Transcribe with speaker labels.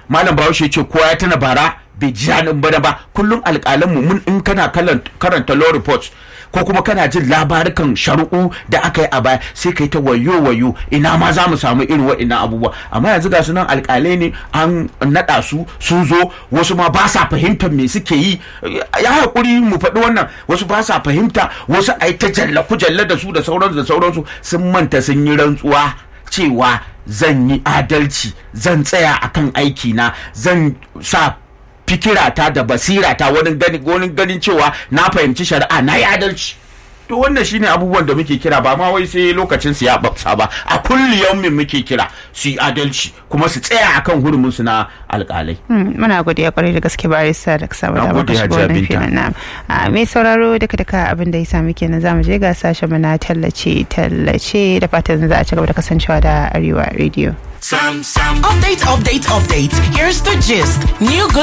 Speaker 1: malam bahaushe ce kowa ya tana bara bai ji daɗin bana ba kullum alƙalanmu mun in kana karanta law reports ko kuma kana jin labarukan shari'u da aka yi a baya sai kai ta wayo wayo ina ma za mu samu irin wa'innan abubuwa amma yanzu ga su nan alƙalai ne an naɗa su sun zo wasu ma ba sa fahimtar me suke yi ya haƙuri mu faɗi wannan wasu ba sa fahimta wasu a yi ta jalla kujalla da su da sauransu da sauransu sun manta sun yi rantsuwa cewa zan yi adalci zan tsaya akan aikina zan sa fikirata da basirata wani ganin ganin cewa na fahimci shari'a na yi adalci to wannan shine abubuwan da muke kira ba ma wai sai lokacin su ya babsa ba a kulli yaumin muke kira su yi adalci kuma su tsaya akan hurumin su na alkalai
Speaker 2: muna godiya kwarai da gaske barista da samu da baka shigo wannan filin na mai sauraro duka duka abin da ya sami kenan zamu je ga sashen mu na tallace tallace da fatan za a ci gaba da kasancewa da arewa radio
Speaker 3: Sam, Sam. Update, update, update. Here's the gist. New good